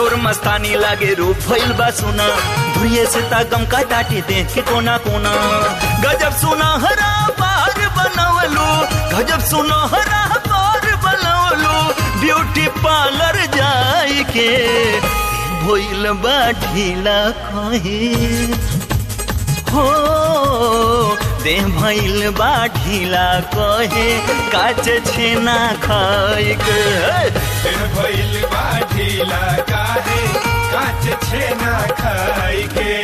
तोर मस्तानी लागे रूप भइल बा सुना धुरिये से तागम का डाटी देख के कोना कोना गजब सुना हरा पार बनवलू गजब सुना हरा पार बनवलू ब्यूटी पार्लर जाई के भइल बा ढीला कहे हो दे भइल बा ढीला कहे काच छेना खाए के दिन भइल बा ढीला काहे काच छेना खाई के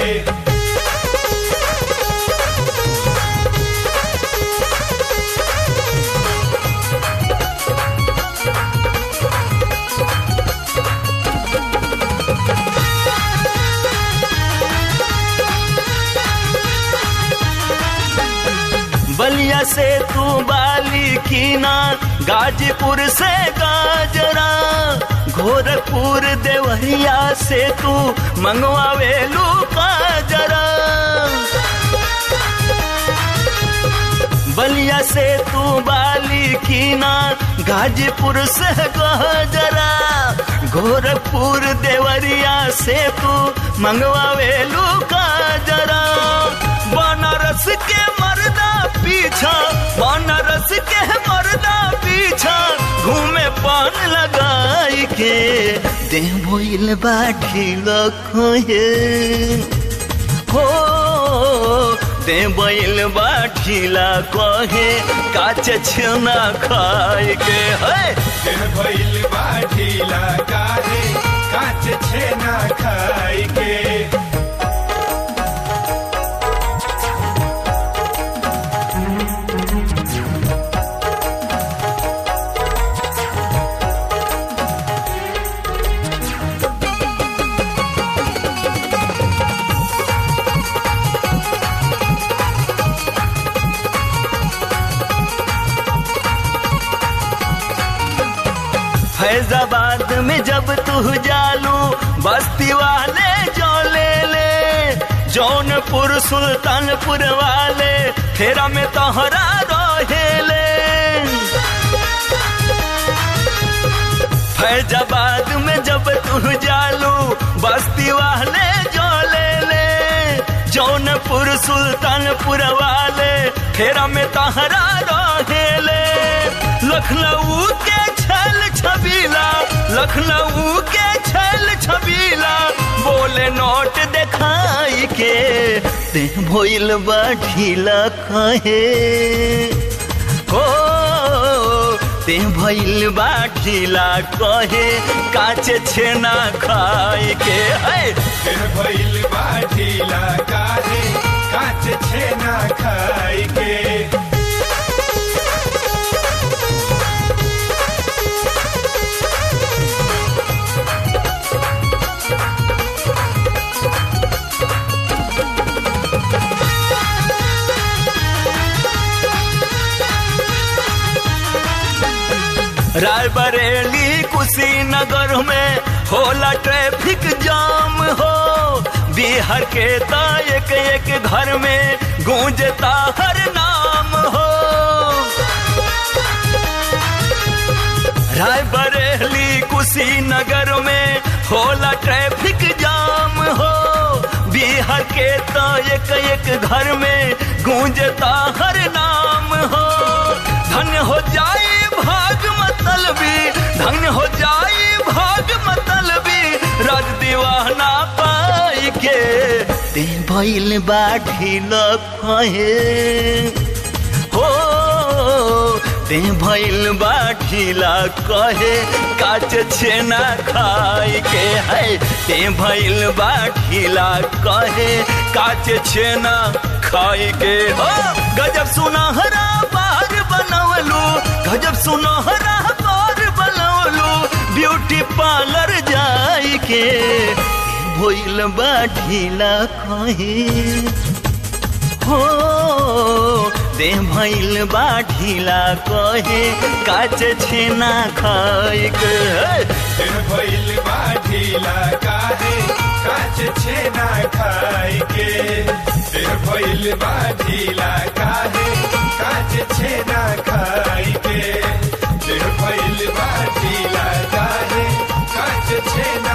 बलिया से तू बाली कीना गाजीपुर से गाजरा गोरखपुर देवरिया से तू मंगवावेलू काजरा बलिया से तू बाली कीना गाजीपुर से गाजरा गोरखपुर देवरिया से तू मंगवावेलू काजरा बनारस के मर्दा पीछा बनारस के मर्दा पीछा घूमे पान लगाई के दे भइल बाठी लखोए हो दे बैल बाठीला कहे काच छेना खाए के है दिन भइल बा ढीला काहे काच छेना खाई के फैजाबाद में जब तू जालू बस्ती वाले जो ले ले जौनपुर सुल्तानपुर वाले फेरा में तोहरा रहेले फैजाबाद में जब तू जालू बस्ती वाले जो ले ले जौनपुर सुल्तानपुर वाले फेरा में तोहरा रहेले लखनऊ के छल छबीला लखनऊ के छल छबीला बोले नोट दिखाई के ते भइल बा ढीला कहे हो ते भइल बा ढीला कहे काच छेना खाए के है दिन भइल बा ढीला काहे काच छेना खाई के रायबरेली कुशीनगर में होला ट्रैफिक जाम हो बिहार के ता एक एक घर में गूंजता हर नाम हो रायबरेली कुशीनगर में होला ट्रैफिक जाम हो बिहार के तो एक एक घर में गूंजता हर नाम हो धन्य हो जाए भाग मतलबी धन्य हो जाए भाग मतलबी राज दीवाना पाई के ते भइल बाठी लखहे हो ते भइल बाठीला कहे काच छेना खाए के है ते भइल बाठीला कहे काच छेना खाए के हो गजब सुनहरा बार बनवलू गजब सुनहरा बार बनवलू ब्यूटी पार्लर जाई के भइल बाठीला कहे हो दे भइल बाठीला कहे काच छेना खाए के दिन भइल बा ढीला काहे काच छेना खाई के दिन भइल बा ढीला काहे काच छेना खाई के दिन भइल बा ढीला काहे काच छेना